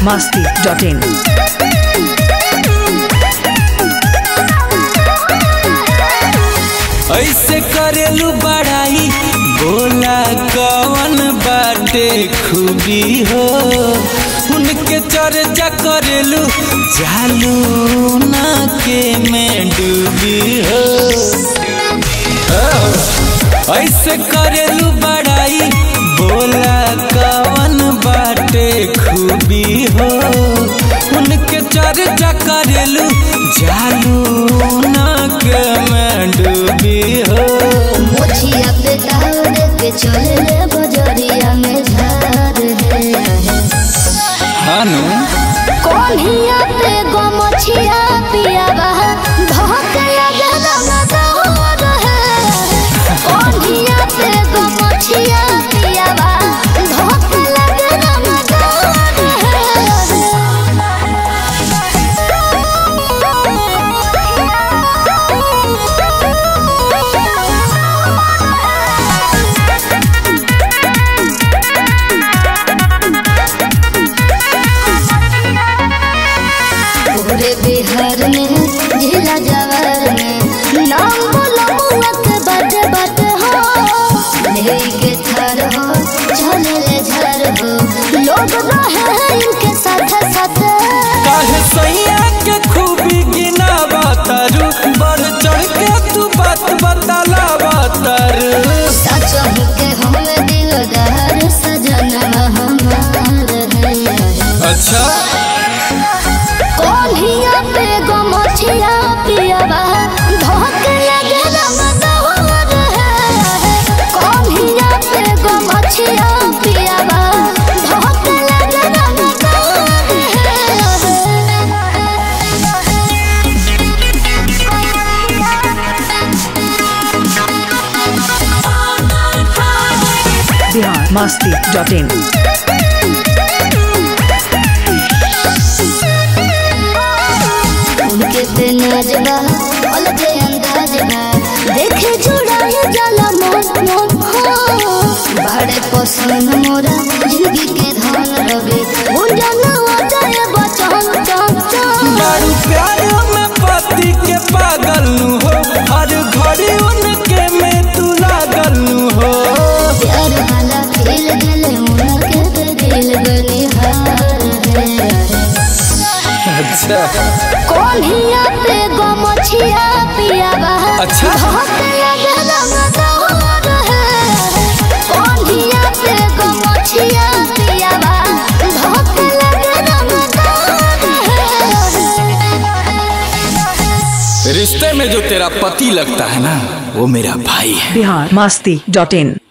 masti.in. ऐसे करेलू बड़ाई बोला कवन बाटे खूबी हो उनके चर्चा करेलू जालू ना के में डूबी हो ऐसे करेलू बड़ाई बोला कवन बाटे खूबी हो उनके चर्चा करेलू जालू ना के में डूबी हो मोछिया पे दौड़ के चले बजरिया में झार है हानू कोनिया पे गो मोछिया पिया बहा धोक लगे रंग दौड़ है कोनिया पे गो मोछिया पिया बहा धोक लगे रंग पूरे बिहार में जिला जवार में नाम बोलो मुआ के बात बात हो लेके थर हो चले ले झर हो लोग रहे इनके साथ साथ काहे सैया के खूबी गिना बतारू बढ़ चढ़ के तू बात बताला बतारू सच के हम दिलदार सजना हमार है अच्छा कोनिया पे गो मोछिया पियावा धोक लगे रंग दौर है कोनिया पे गो मोछिया पियावा धोक लगे रंग दौर Bihar masti.in. उनके पे नाजबा अलगे अंदाजबा देखे जुड़ाए जाला मन मन हो बड़े पसंद मोरा जिंदगी के धन रवे उंजनवा जाए बचन चन चन बड़ू प्यार में पति के पागल नु हो हर घड़ी उनके में तू लागल नु हो प्यार वाला खेल गले उनके पे दिल बनिहार है अच्छा कोनिया पे गो मछिया पियावा अच्छा। धोक लगे रंग दौर है कोनिया पे गो मछिया पियावा धोक लगे रंग दौर है रिश्ते में जो तेरा पति लगता है ना वो मेरा भाई है Bihar masti.in.